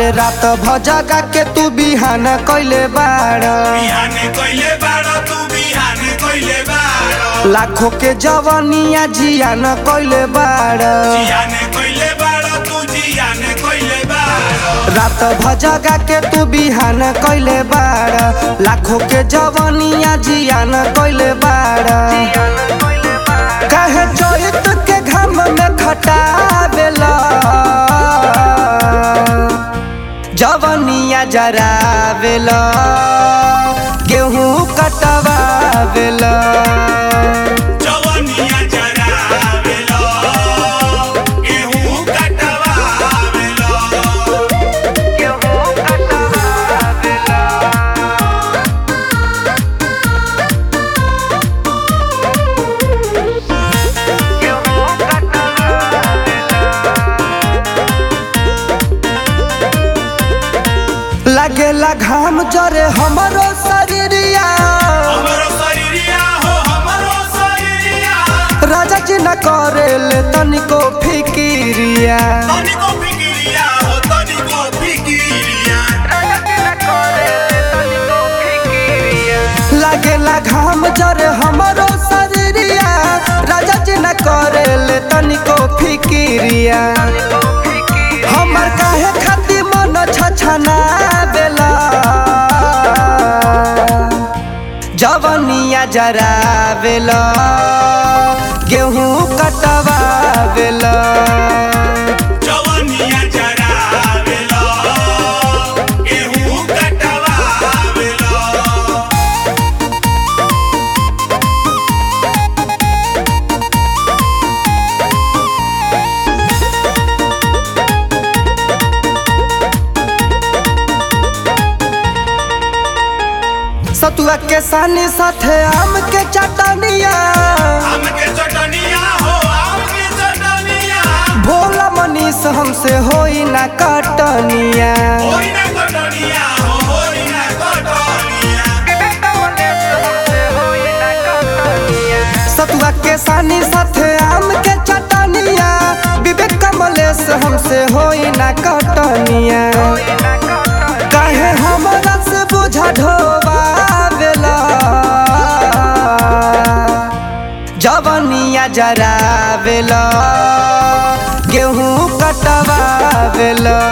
रात भजगा के तू बिहान कैले बाड़ बिहाने कइले बाड़ तू बिहाने कइले बाड़ लाखों के जवनिया जियान कैले बाड़ जियाने कइले बाड़ तू जियाने कइले बाड़ रात भजगा के तू बिहान कैले बाड़ लाखों के जवनिया जियान कैले बाड़ कहे चैत के घाम में खटावेला जवनिया जरावेला गेहूं कटवावेला जवनिया जरावेलो गेहूं कटवावेलो गेहूं कटवावेला गेहूं कटवावेला लागेला घाम जरे हमरो शरीरिया हमरो शरीरिया हो हमरो शरीरिया राजा जी न करेले तनिको फिकिरिया तनिको फिकिरिया हो तनिको फिकिरिया लागेला घाम जरे हमरो शरीरिया राजा जी न करेले तनिको फिकिरिया हमर काहे खातिर मन छछना बेला जवनिया जरावेला गेहूं कटवावेला जवनिया जरावेलो गेहूं कटवावेलो सतुआ के सानी साथे आम के चटनिया आम के चटनिया हो आम के चटनिया भोला मनीष हमसे होई ना कटनिया होई ना कटनिया हो होई ना कटनिया सतुआ के सानी साथे आम के चटनिया विवेक कमलेश हमसे होई ना कटनिया काहे हमरा से बुझा ढोबावेला जवनिया जरावेला गेहूं कटवावेला